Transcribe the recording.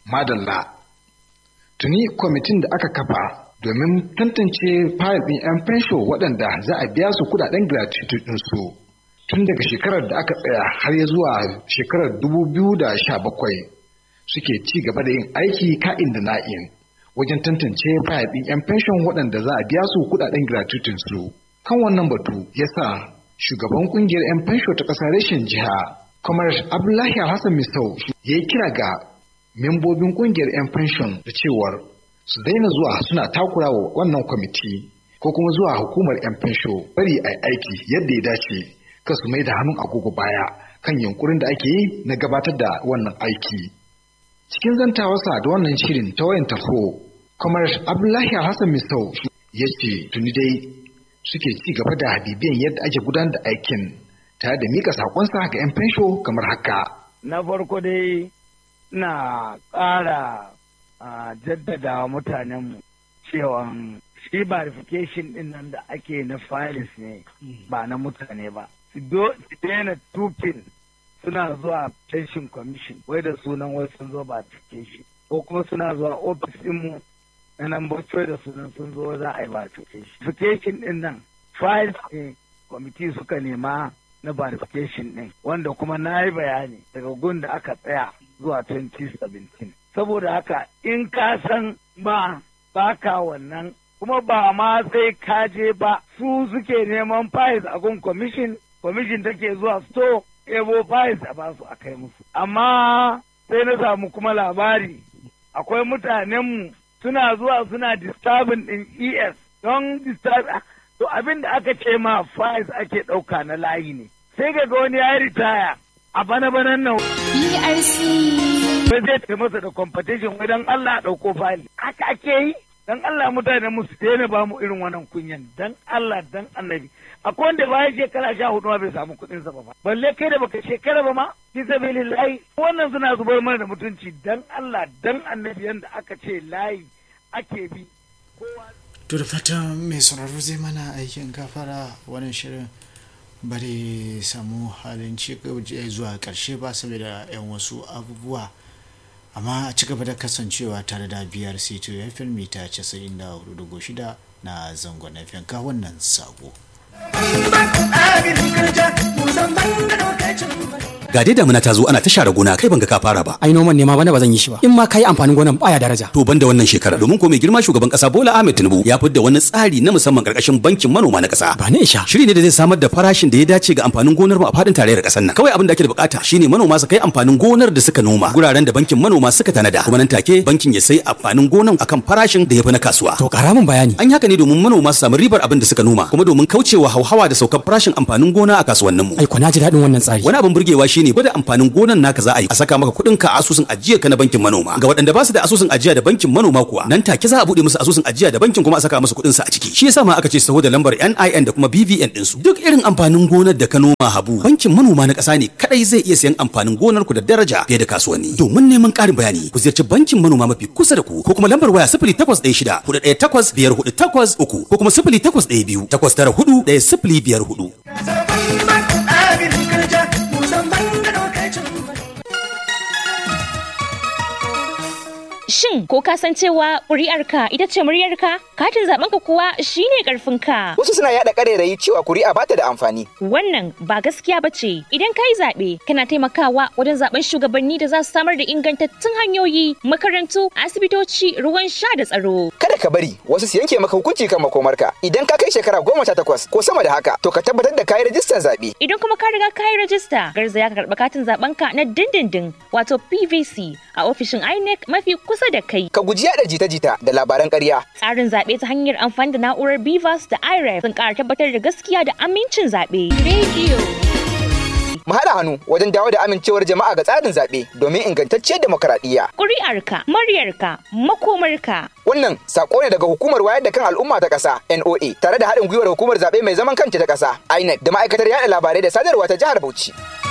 Madalla. Tuni kwamitin da aka kafa domin tantance fayil ɗin 'yan fensho waɗanda za a biya su kudaden gratuity ɗinsu tun daga shekarar da aka tsaya har ya zuwa shekarar 2017 suke ci gaba da yin aiki ka'in da na'in wajen tantance fayil ɗin 'yan fenshon waɗanda za a biya su kudaden gratuity su. Kan wannan batu ya sa shugaban ƙungiyar 'yan fensho ta ƙasa reshen jiha, Kamar Abdullahi Hassan Misau ya yi kira ga membobin ƙungiyar 'yan fenshon da cewar su daina zuwa suna takura wa wannan kwamiti ko kuma zuwa hukumar 'yan fensho bari a aiki yadda ya dace ka su mai da hannun agogo baya kan yunkurin da ake yi na gabatar da wannan aiki cikin zantawarsa da wannan shirin ta wayan tarho kamar abdullahi hassan misau ya ce tuni dai suke ci gaba da bibiyan yadda ake gudanar da aikin tare da mika sakonsa ga 'yan fensho kamar haka na farko dai na ƙara jaddada mutanenmu cewa shi verification din nan da ake na files ne ba na mutane ba su daina tupin suna zuwa pension commission wai da sunan wai sun zo verification ko kuma suna zuwa office dinmu na nan bacci da sunan sun zo za a yi verification verification din nan files ne kwamiti suka nema na verification din wanda kuma na yi bayani daga gun da aka tsaya zuwa 2017 saboda haka in ka san ba baka wannan kuma ba ma sai ka je ba su suke neman files a gun commission commission take zuwa store ebo files a basu a kai musu amma sai na samu kuma labari akwai mutanenmu suna zuwa suna disturbing din es don disturb to abin da aka ce ma files ake ɗauka na layi ne sai ga wani ya ritaya a bana-banan nan. BRC. Sai zai ta masa da competition wai don Allah ɗauko fali. Haka ake yi. Dan Allah mutane musu daina ba mu irin wannan kunyan. Dan Allah dan annabi. Akwai wanda bayan shekara sha hudu ma bai samu kuɗin sa ba. Balle kai da baka shekara ba ma. Fi sabilillahi. Wannan suna zubar mana da mutunci. Dan Allah dan annabi yanda aka ce layi ake bi. To da fatan mai sauraro zai mana aikin gafara wannan shirin bari samu halin ci zuwa karshe ba saboda 'yan wasu abubuwa amma a ci gaba da kasancewa tare da biyar c2 fm mita 94.6 na zangon fm ka wannan sabo ga dai damuna ta zo ana ta share gona kai ban ga ka fara ba ai noman ne ma bana ba zan yi shi ba in ma kai amfanin gonan baya daraja to banda wannan shekara domin ko mai girma shugaban kasa Bola Ahmed Tinubu ya fidda wani tsari na musamman karkashin bankin manoma na kasa ba ne isha shiri ne da zai samar da farashin da ya dace ga amfanin gonar mu a fadin tarayyar kasar nan kawai abin da ake da bukata shine manoma su kai amfanin gonar da suka noma guraren da bankin manoma suka tanada kuma nan take bankin ya sai amfanin gonan akan farashin da ya fi na kasuwa to kara min bayani an yi haka ne domin manoma su samu ribar abin da suka noma kuma domin kaucewa hauhawa da saukar farashin amfanin gona a kasuwannin mu ai ko na ji daɗin wannan tsari wani abin burgewa shine gwada amfanin gonan naka za a yi a saka maka kuɗin ka asusun ajiya ka na bankin manoma ga waɗanda ba su da asusun ajiya da bankin manoma kuwa nan take za a buɗe musu asusun ajiya da bankin kuma a saka musu kuɗin su a ciki shi yasa ma aka ce saho da lambar NIN da kuma BVN din su duk irin amfanin gonar da ka noma habu bankin manoma na ƙasa ne kadai zai iya sayan amfanin gonar ku da daraja fiye da kasuwanni domin neman ƙarin bayani ku ziyarci bankin manoma mafi kusa da ku ko kuma lambar waya 0816 418 5483 ko kuma 0812 894 1054 Shin ko ka san cewa ƙuri'arka ita ce muryarka? Katin zaɓenka kuwa shine ƙarfinka. Wasu suna yaɗa ƙarairayi cewa kuri'a bata da amfani. Wannan ba gaskiya ba ce. Idan ka yi zaɓe, kana taimakawa wajen zaɓen shugabanni da za su samar da ingantattun hanyoyi, makarantu, asibitoci, ruwan sha da tsaro. Kada ka bari wasu su yanke maka hukunci kan makomarka. Idan ka kai shekara goma sha takwas ko sama da haka, to ka tabbatar da kayi rajistar zaɓe. Idan kuma ka riga ka yi rajista, garzaya ka karɓi katin zaɓenka na dindindin, wato PVC, a ofishin INEC mafi kusa da kai. Ka guji yaɗa jita-jita da labaran ƙarya. Tsarin zaɓe ta hanyar amfani da na'urar BVAS da IREF sun ƙara tabbatar da gaskiya da amincin zaɓe. Radio. Mu haɗa hannu wajen dawo da amincewar jama'a ga tsarin zaɓe domin ingantacciyar demokaradiyya. Ƙuri'arka, muryarka, makomarka. Wannan sako ne daga hukumar wayar da kan al'umma ta ƙasa NOA tare da haɗin gwiwar hukumar zaɓe mai zaman kanta ta ƙasa INEC da ma'aikatar yaɗa labarai da sadarwa ta jihar Bauchi.